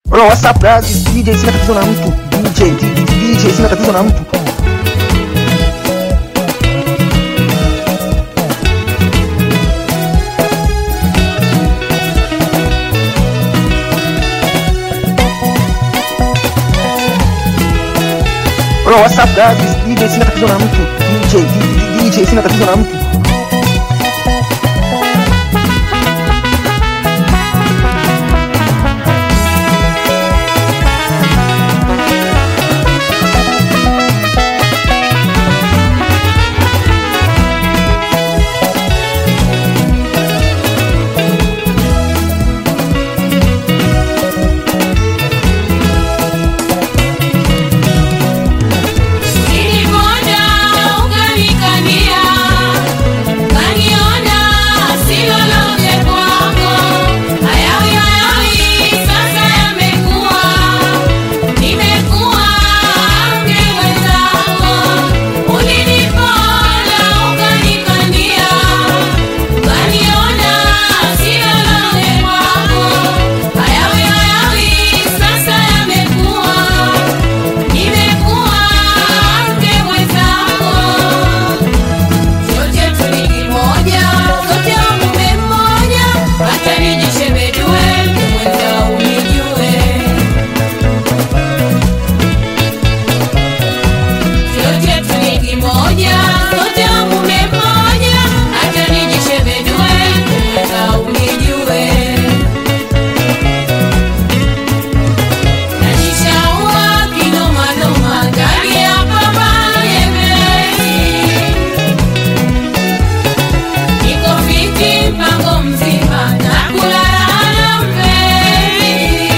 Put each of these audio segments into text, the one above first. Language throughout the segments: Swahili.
Bro, what's up guys? It's DJ sina tatizo na mtu. DJ, DJ sina tatizo na mtu. Bro, what's up guys? It's DJ sina tatizo na mtu. DJ, DJ sina tatizo na mtu. Nilipoona ukanikania, ukaniona si lolote kwako. Hayawi hayawi sasa yamekuwa, nimekuwa mke mwenzako. Ulinipoona ukanikania, ukaniona si lolote kwako. Hayawi hayawi sasa yamekuwa Nimekuwa mke mwenzako, sote tu ni kimoja, sote wa mume mmoja, hata nijishebedue mke mwenzao unijue. Sote tu ni kimoja, sote wa mume mmoja, hata nijishebedue mke mwenzao unijue. Najishaua kinomanoma ndani ya baba yemezi. Niko fiti mpango mzima na kulala na mpenzi.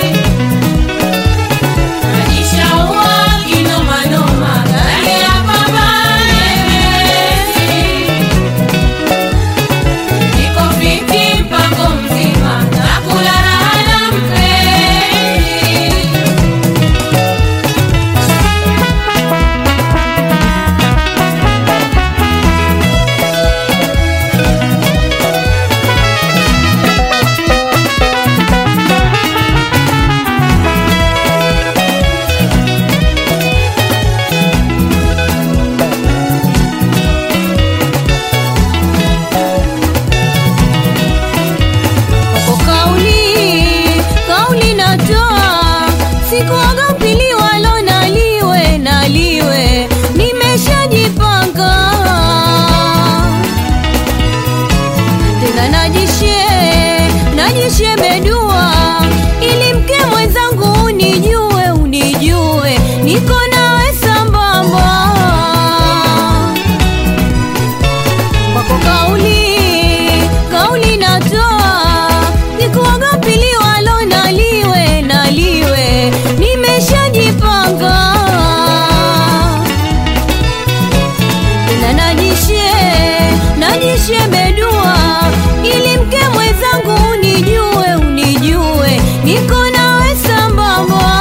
Najishaua kinomanoma ndani ya baba yemezi. Niko fiti mpango mzima na kulala na mpenzi. Kwa kauli kauli natoa, sikuogopi liwalo na liwe na liwe, nimeshajipanga tena, najishe najishe bedua, ili mke mwenzangu unijue unijue, niko nawe sambamba kwako kauli kauli natoa nikuogopi liwalo na liwe na liwe nimeshajipanga tena najishe najishe bedua ili mke mwenzangu unijue unijue niko nawe sambamba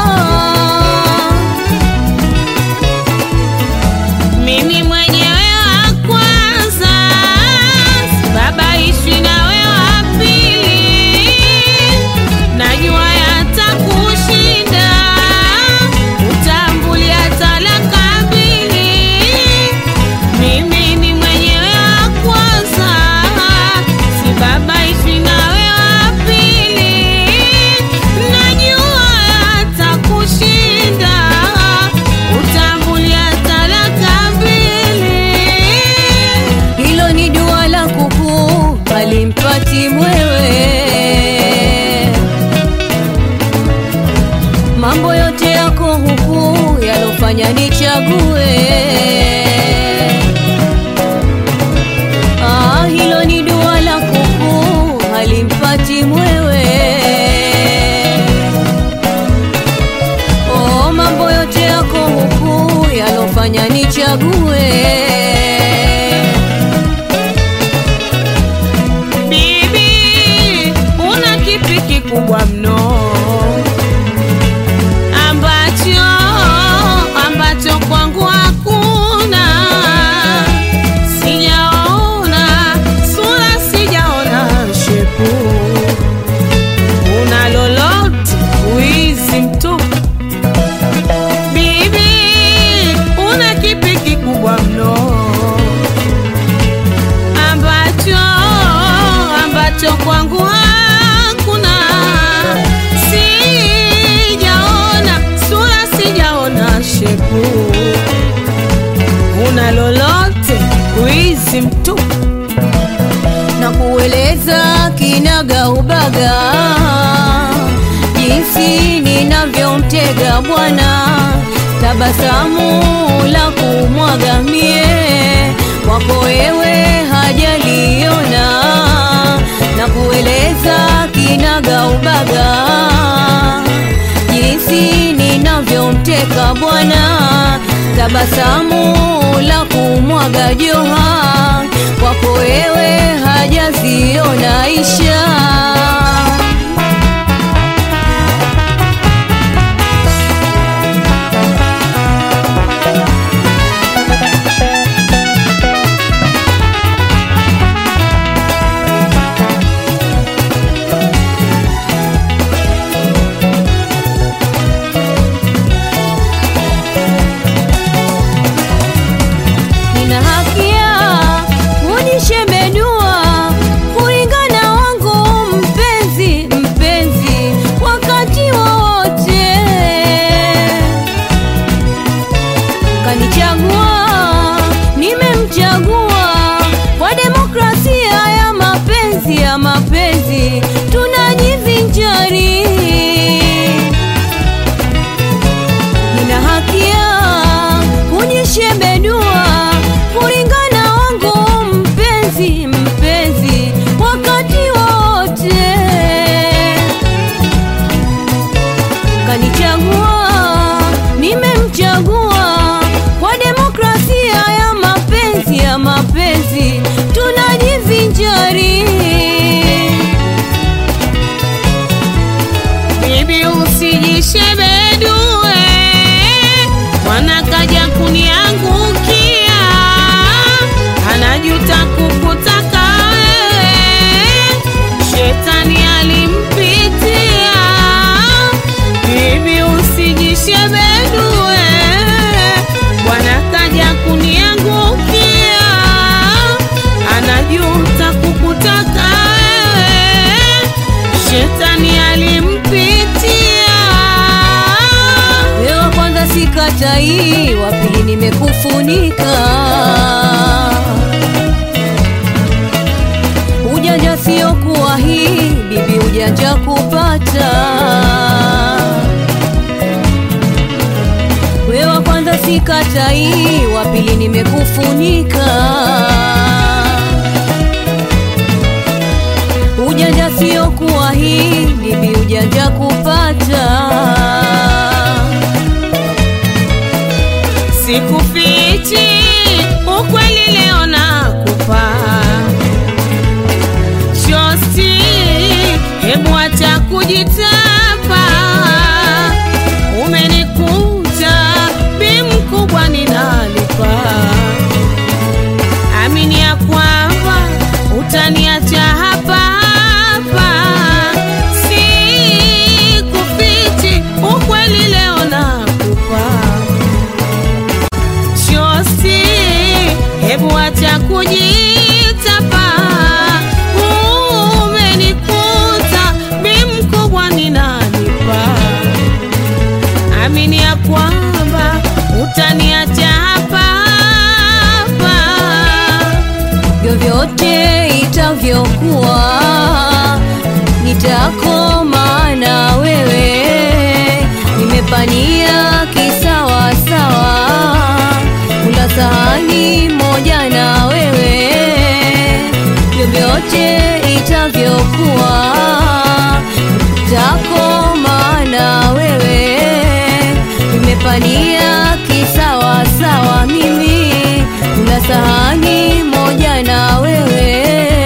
Mimi mwenyewe wa kwanza, sibabaishi nawe wa pili. Najua yatakushinda, utambulia talaka mbili. Mimi ni mwenyewe wa kwanza, sibabaishi nawe wa pili. Najua yatakushinda, utambulia talaka mbili. hilo ni dua la kuku alimpati mwewe mambo yote yako huku yalofanya nichague ah, hilo ni dua la kuku alimpati mwewe oh, mambo yote yako huku yalofanya nichague Bibi, una kipi kikubwa mno ambacho ambacho kwangu hakuna kinaga ubaga, jinsi ninavyomtega bwana, tabasamu la kumwaga mie kwako wewe hajaliona, na kueleza kinaga ubaga, jinsi ninavyomteka bwana, tabasamu la kumwaga joha kwako wewe hajaziona isha nina haki ya kujishebedua kulingana wangu mpenzi mpenzi wakati wowote kanichagua nimemchagua kwa demokrasia ya mapenzi ya mapenzi tunajivinjari nina haki ya kujishebedua kulingana wangu mpenzi mpenzi wakati wote kanichagua nimemchagua kwa demokrasia ya mapenzi ya mapenzi tunajivinjari Bibi usijishebedue, mwana kaja kuniangukia, anajuta kukutaka wewe, shetani alimpitia. Bibi usijishebedue, mwana kaja kuniangukia, anajuta kukutaka wewe, shetani alimpitia. wewe kwanza sikatai wa pili nimekufunika ujanja sio kuwa hii bibi ujanja kupata wewe kwanza sikatai wa pili nimekufunika ujanja sio kuwa hii bibi ujanja kupata Sikufichi ukweli leo nakupa shosti, hebu acha kujitapa. Umenikuta bi mkubwa ninalipa, amini ya kwamba utaniacha hapa hapa. Sikufichi ukweli leo nakupa shosti, hebu acha kujitapa. Umenikuta bi mkubwa ninanipa, amini ya kwamba utaniacha hapa hapa. vyovyote itavyokuwa nitakoma na wewe nimepania kisawasawa kula sahani moja na wewe vyovyote itavyokuwa nitakoma na wewe nimepania kisawasawa mimi kula sahani moja na wewe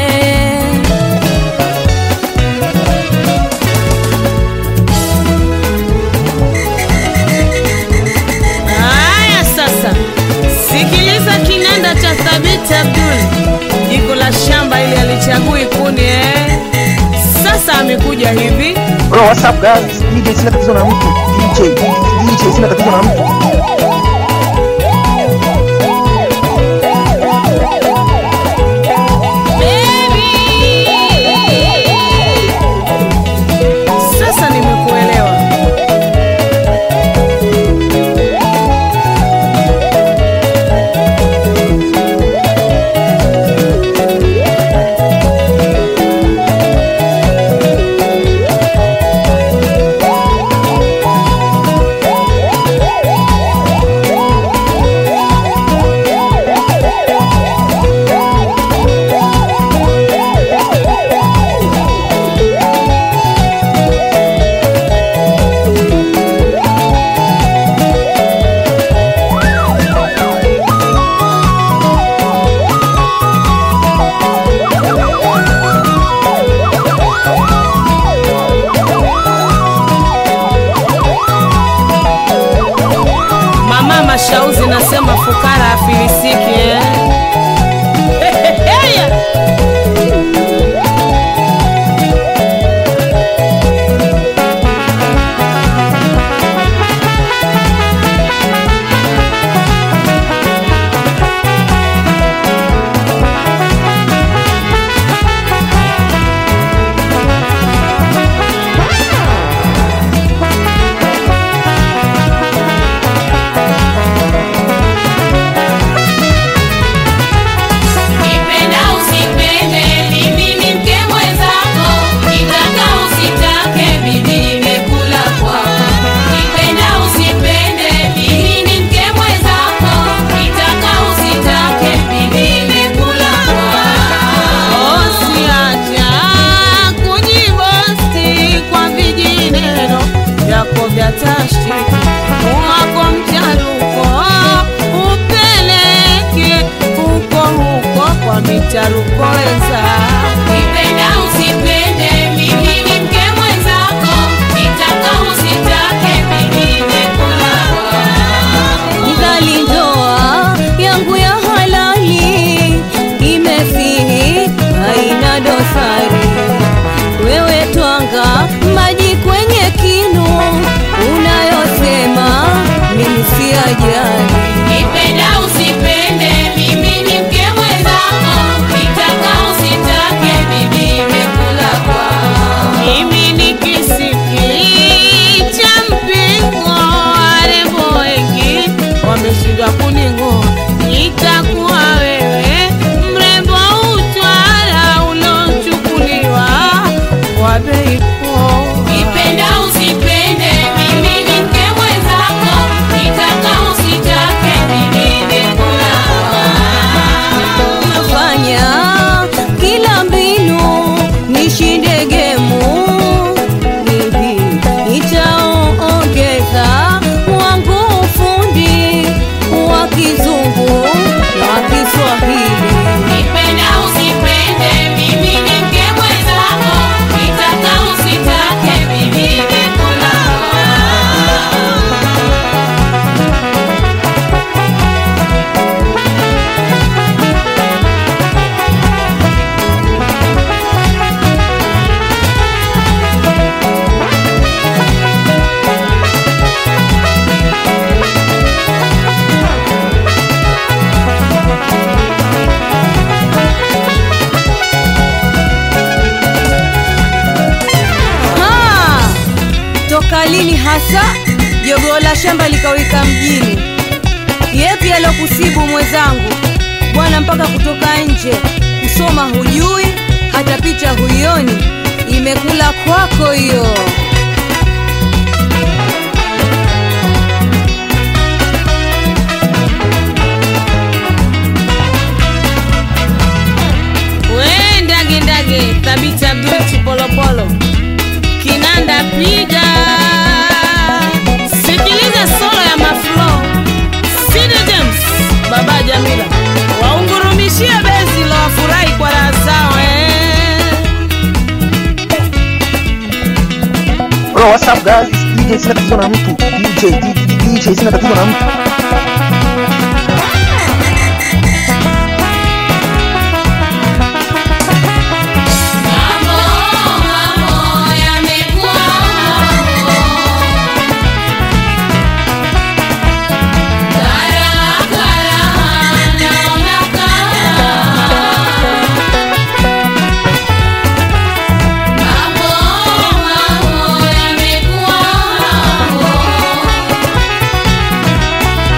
Haya sasa, sikiliza kinanda cha Thabiti Abdul, jiko la shamba ili alichagui kuni eh. Sasa amekuja hivi Bro, what's up guys? DJ sina tatizo na mtu. DJ, DJ sina tatizo na mtu. Sasa nimekuelewa. shauzi nasema fukara afilisiki eh? Heheheya! Nipenda usipende, mimi ni mke mwenzako. Nitaka usitake, mimi nimekula kwako. Nipenda usipende, mimi ni mke mwenzako. Nitaka usitake, mimi nimekula kwako. Usiacha kujibosti kwa vijineno vyako vya tashtiki, wako mcharuko upeleke huko huko kwa micharuko weza Nipenda usipende, mimi ni mke mwenzako. Nitaka usitake, mimi nimekula kwako. Nidhali ndoa yangu ya halali imefihi, haina dosari. Wewe twanga maji kwenye kinu, unayosema mimi si ajali. Nipenda usipende, mimi ni mke mwenzako. Nitaka usitake, mimi nimekula kwako. Mimi ni kisiki cha mpingo, warembo wengi wameshindwa kuning'oa. Nitakuwa wewe mrembo utwara ulochukuliwa kwa bei poa. Nipenda usipende, mimi ni mke mwenzako. Nitaka usitake, mimi nimekula kwako. Nafanya kila mbinu nishinde gemu, hivi nitaongeza wangu ufundi wa kizungu na Kiswahili. Nipenda usipende, mimi ni mke mwenzako. Nitaka usitake, mimi nimekula kwako. Ha! Toka lini hasa jogoo la shamba likawika mjini? Yepi alokusibu mwenzangu bwana, mpaka kutoka nje kusoma hujui, hata picha huioni, imekula kwako hiyo. We ndage ndage, Thabiti Abdul Chipolopolo, kinanda piga, sikiliza solo ya maflo, Sidi James, Baba Jamila, waungurumishie bezi la wafurahi kwa raha zao eh. Bro, what's up guys? It's DJ sina tatizo na mtu. DJ, DJ, DJ sina tatizo na mtu. Mambo, mambo yamekuwa mambo. Karaha, karaha, naona karaha. Mambo, mambo yamekuwa mambo.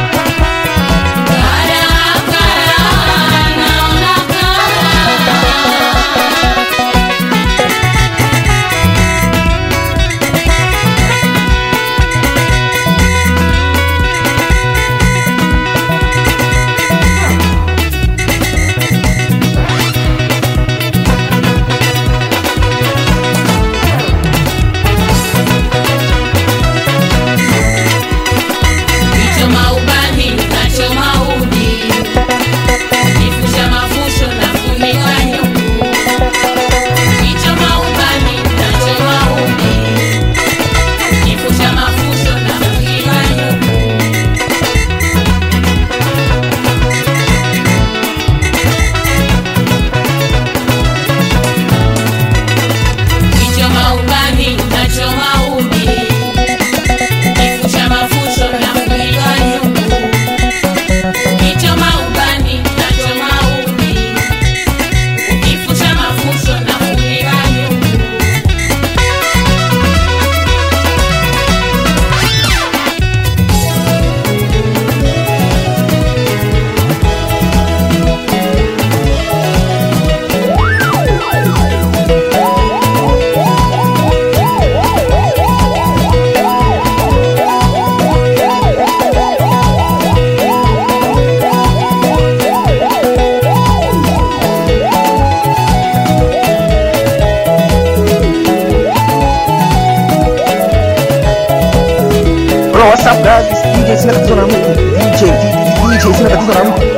Bro, what's up guys? It's DJ sina tatizo na mtu. DJ, DJ sina tatizo na mtu.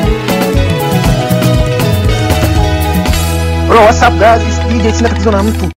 Bro, what's up guys? It's DJ sina tatizo na mtu.